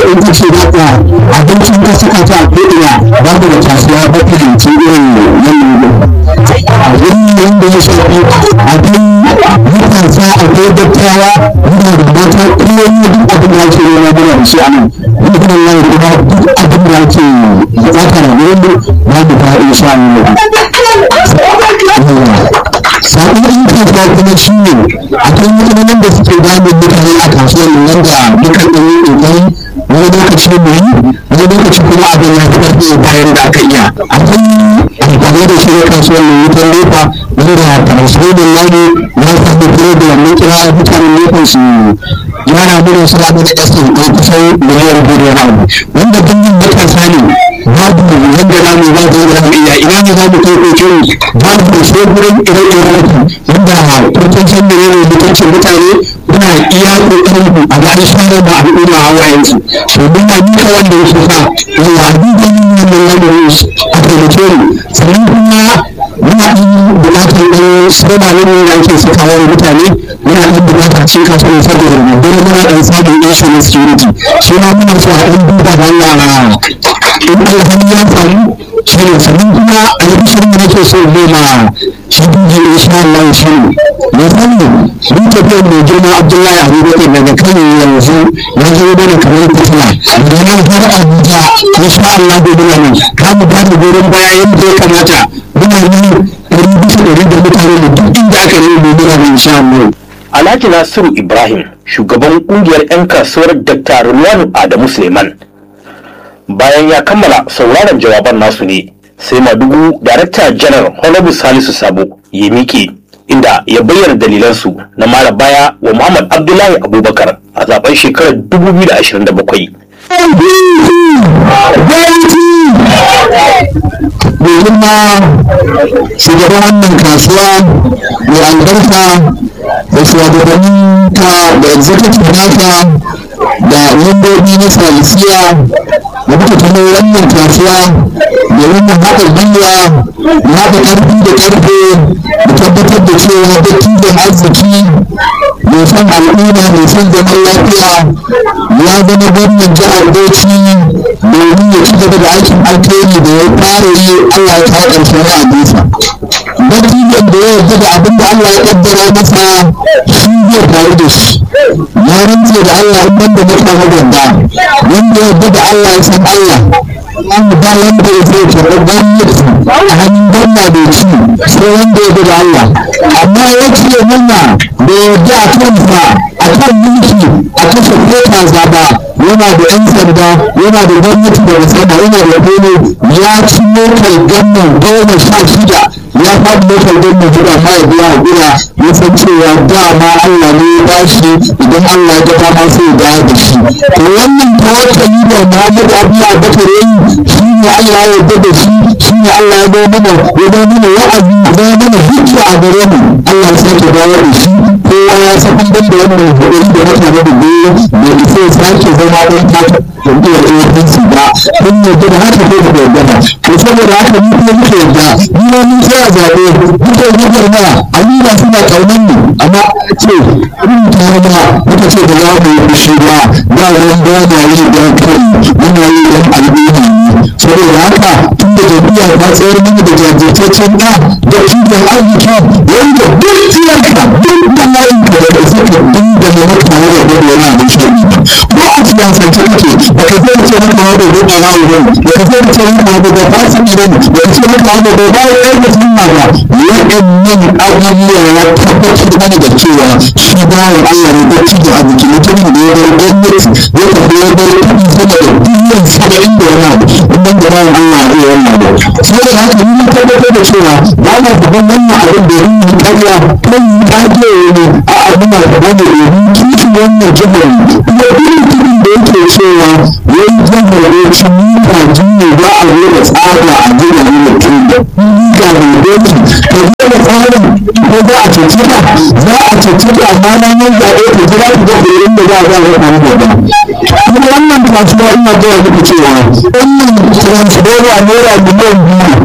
in ka ce za ka abincin ka saka ta a ko'ina ba da kasuwa ba ka hanci irin yanayin abin wanda ya shafi abin matasa akwai dattawa muna da mata kullum duk abin da ake nema muna da shi a nan wanda kuma yana kuma duk abin da ake bukata na wurin mu ba mu ta insha Allah sabon in kasuwa kuma shi ne akwai matsalolin da suke damun mutane a kasuwar nan da dukkan ɗan yi ƙoƙari wani lokaci mu yi wani lokaci kuma abin ya fi ƙarfi bayan da aka iya akwai amfani da shi na kasuwar nan wutar nefa wanda transformer lani ya samu program na kira mutanen nefa su yana mana su haɗu da ƙasar ɗaya kusan miliyan biyu da abu wanda dangin matasa ne babu wanda za mu ba da za mu iya ina ne za mu kai kokin babu sai gurin ire-iren wanda kurkin san mene ne mutuncin mutane muna iya kokarin mu a ga share da al'umma hawayensu to mun na duka wanda ya suka yawa duba min wannan lamarin a taimake mu sannan kuma muna ɗan buƙatar ɗan sirma ne da ake sakawa wa mutane muna ɗan buƙatar cin kasuwa saboda dole muna ɗan samun insurance security shi ma muna so a ɗan duba da Allah in alhali ya faru shi ne sannan kuma albishirin da nake so ne ma shi duji insha Allah shi ne ya sani mun tafiyar mai girma Abdullahi Abubakar daga Kano yanzu ya zo mana kamar fitila daga nan har Abuja insha Allah gobe nan za mu ba da goyon baya yadda ya kamata muna nan ɗari bisa ɗari da mutane mu duk inda aka yi mu muna nan insha Allah. Alhaji Nasiru Ibrahim shugaban kungiyar 'yan kasuwar Dr. Ruwan Adamu Suleiman bayan ya kammala sauraron jawaban nasu ne sai madugu darakta janar honorable salisu sabo ya miƙe inda ya bayyana dalilansu na mara baya wa muhammad abdullahi abubakar a zaben shekarar 2027 domin ma shugaban wannan kasuwa mai albarka da shugabannin ta da executive nata da membobi na salisiya da muka tuno wannan kasuwa domin mu haɗa gwiwa mu haɗa ƙarfi da ƙarfe mu tabbatar da cewa dattijan arziki mai son al'umma mai son zaman lafiya ya zama gwamnan jihar Bauchi domin ya ci gaba da aikin alkhairi da ya fara yi Allah ya kawo ƙarshen wa'adinsa. Dattijan da ya yarda da abin da Allah ya kaddara masa shi zai faru da shi. Ya rantse da Allah in banda mutane ganda wanda ya yarda da Allah ya san Allah. Wanda ba wanda ya zai karɓi gwamnati a hannun gwamna bai ci sai wanda ya yarda da Allah. Amma ya ce murna da yarda a kansa a kan mulki a kashe kota zaba yana da yan sanda yana da gwamnati da sama yana da gome ya ci motar gannan goma sha shida ya faɗi motar gannan guda ma ya biya gura ya san cewa dama Allah ne ya bashi idan Allah ya gaba ma sai ya dawo da shi to wannan tawakkali da Muhammad Abdullahi Bakar yayi shi ne Allah ya yarda da shi shi ne Allah ya zo mana ya zo mana wa'azi ya zo mana hujja a gare mu Allah ya sake dawo da shi kowa ya san ban da wannan hudari da mutane da goyo da isa ya sake zama ɗan taka jam'iyyar APC ba kun yarda da haka ko da yarda to saboda haka ni kuma muke yarda ni ma mun tsaya zaɓe muke gubar ma amina suna ƙaunar mu amma ce in ta ma muka ce da za mu yi fushi ba ba wani ba na yi don kai muna yi don al'umma saboda haka tun da jam'iyya ta tsayar mana da jajirtaccen ɗa da kiwon arziki wanda duk tsiyarka duk da layinka da da suka dinga na mutane da gudu wani abin shaɗi ba a siyasance kake ba ka zai ce maka wanda gudu na wurin ba ka zai ce maka wanda ba fasa idan ba ka ce maka wanda ba ba ya yi sunna ba waɗannan abubuwa ya tabbatar mana da cewa shi bawan Allah ne bacci da arziki mutumin da ya bar gwamnati ya tafi ya bar kuɗi sama da biliyan saba'in da wani abu wannan da bawan Allah zai wannan ba saboda haka ni tabbatar da cewa ba na gaban wannan abin da yin karya kan kaje ne a abin da gaban da domin kishi wannan jihar kuma irin tudun da yake cewa wai jihar Bauchi mita ne ba a zo da tsada a jihar mutum da ga mai doki ka zo da tsarin ko za a cece ka za a cece ka amma na yin zaɓe ka jira ku ga gurin da za a zama wani gaba kuma wannan kasuwa ina gaya muku cewa wannan transformer naira miliyan biyu